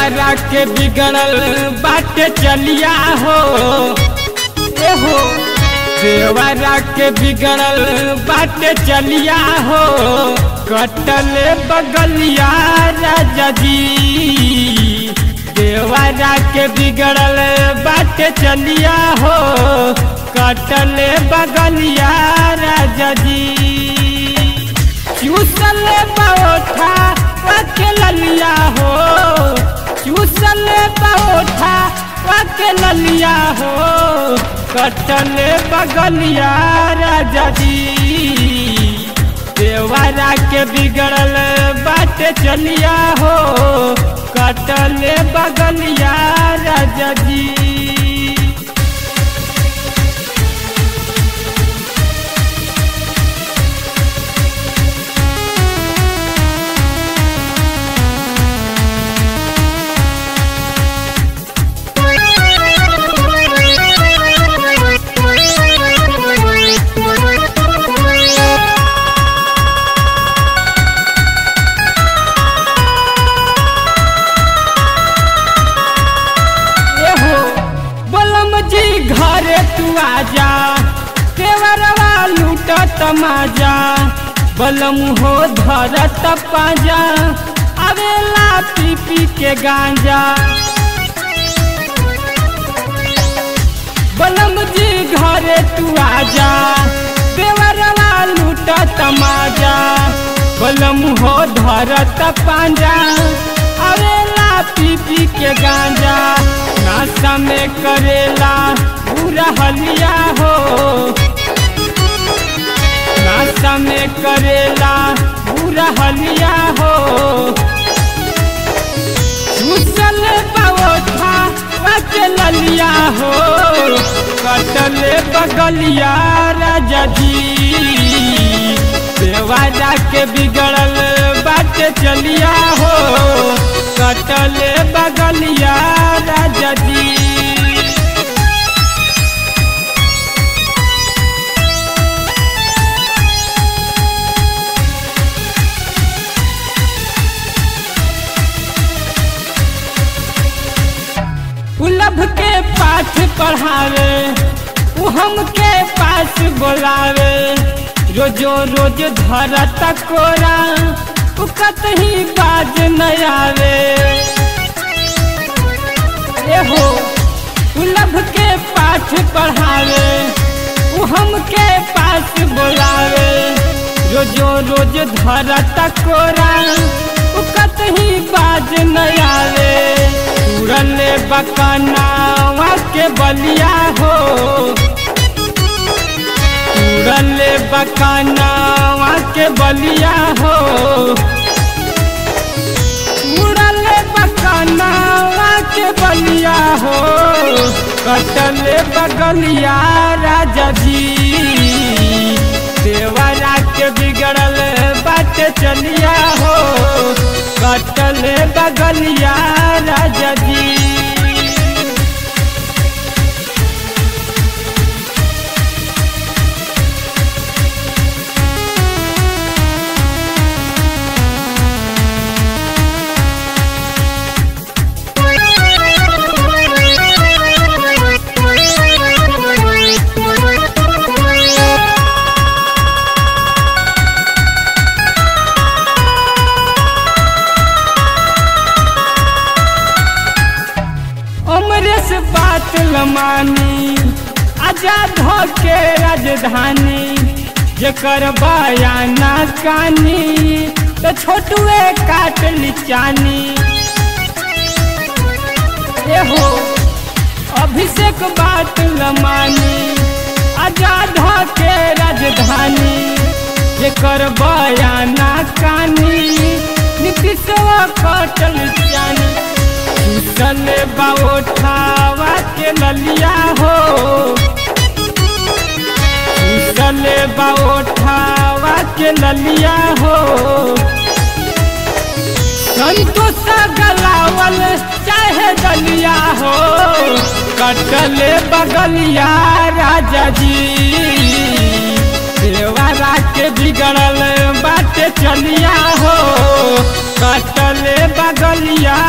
देवरा के बिगड़ल बाटे चलिया हो ए हो देवरा के बिगड़ल बाटे चलिया हो कटल बगलिया राजा जी देवरा के बिगड़ल बाटे चलिया हो कटल बगलिया राजा जी चूसल पौठा के ललिया हो चूसल पौठा के ललिया हो कटल बगलिया राजा जी देवरा के बिगड़ल बात चलिया हो कटल बगलिया राजा जी एहो बलम जी घरे तू आजा तेवरवा लूट तमाजा बलम हो धरत पाजा अवेला पी पी के गांजा बलम जी घरे तू आजा देवरवा लूट तमाजा बलम हो धरत पांजा अवेला पी पी के गांजा नाश्ता में करेला पूरा हलिया हो नाश्ता में करेला पूरा हलिया हो चूसल पवोठा के ललिया हो कटल बगलिया राजा जी देवाजा के बिगड़ल बाटे चलिया हो कटल बगलिया राजा जी उलभ के पाठ पढ़ावे उ हमके पास बोलावे रोजो रोज धरत कोरा उ कतही बाज न आवे एहो उलभ के पाठ पढ़ावे उ हमके पास बोलावे रोजो रोज धरत कोरा उ कतही बाज न आवे तुरल बकनावा के बलिया हो तुरल बकनावा के बलिया हो तुरल बकनावा के बलिया हो कटल बगलिया राजा जी देवरा के बिगड़ल बात चलिया हो कटल बगलिया राजा जी अमरेश बात लमानी आजाद हो के राजधानी जेकर बयाना कानी तो छोटुए काट लिचानी एहो अभिषेक बात लमानी आजाद हो के राजधानी जेकर बयाना कानी नीतीशवा काटल जानी चल बाओठावा के ललिया हो चल बाओठावा के ललिया हो संतोष गलावल चाहे दलिया हो कटल बगलिया राजा जी देवरा के बिगड़ल बाटे चलिया हो कटल बगलिया